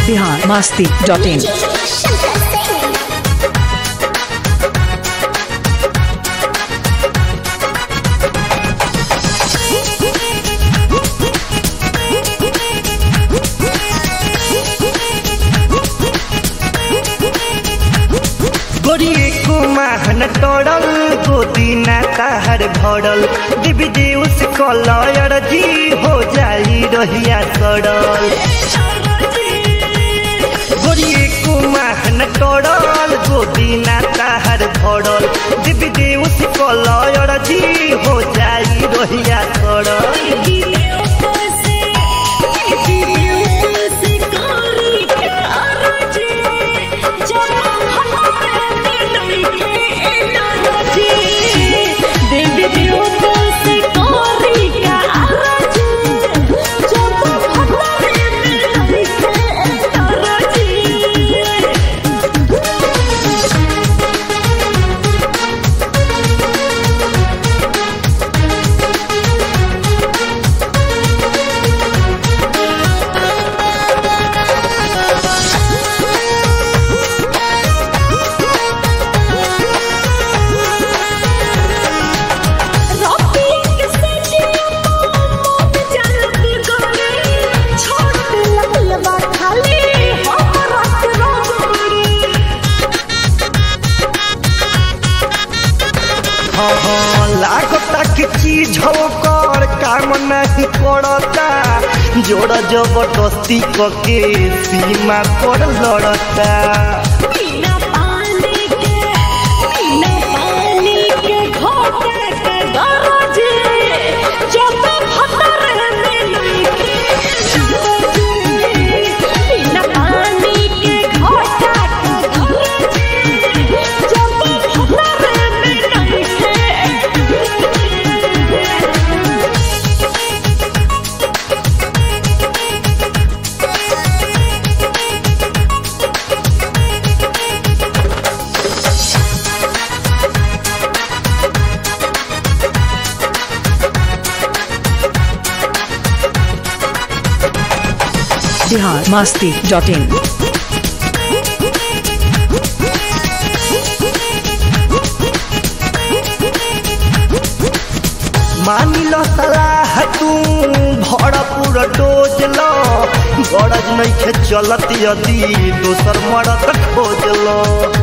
Bihar Masti dot in गोरिए कुमाहन टोड़ल गोदी ना ताहर भरल देवी देव से कलयर जी हो जाई रहिया सड़ल गोरिए कुमाहन टोड़ल गोदी ना ताहर भरल देवी देव से कलयर जी हो जाई रहिया सड़ल लागता के चीज कर काम नहीं करता जोड़ जबरदस्ती के सीमा पर लड़ता बिहार मस्ती डॉट इन मानी लो सलाह तू भरपूर डोज लो गरज नहीं खे चलत यदि दोसर मरद खोज लो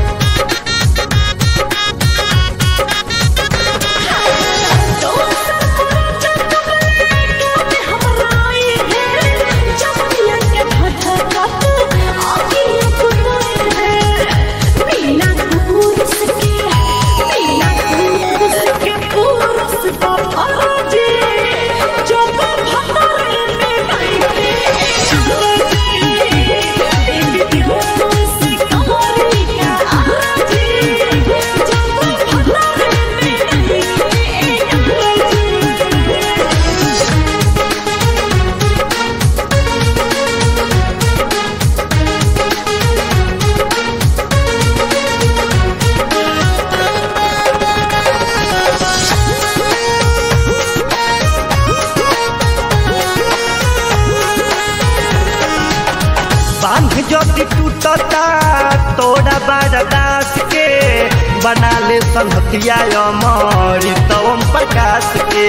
बांध जदि टूटता तोड़ा बारदास के बना ले संहतिया अमर तवम प्रकाश के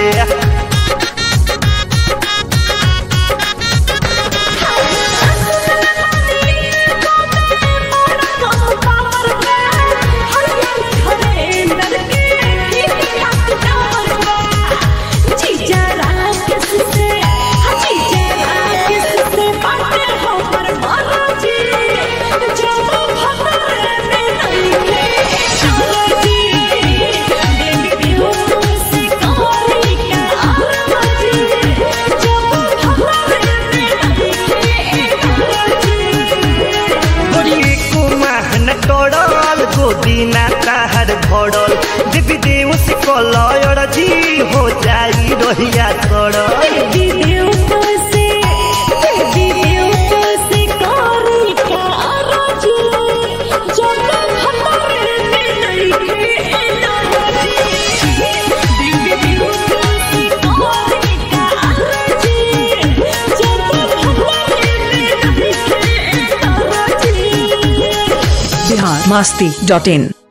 गोरी कुमाहन टोड़ल गोदी ना ताहर भरल देवी देव से कलयर जी हो जाई रहिया सड़ल masti.in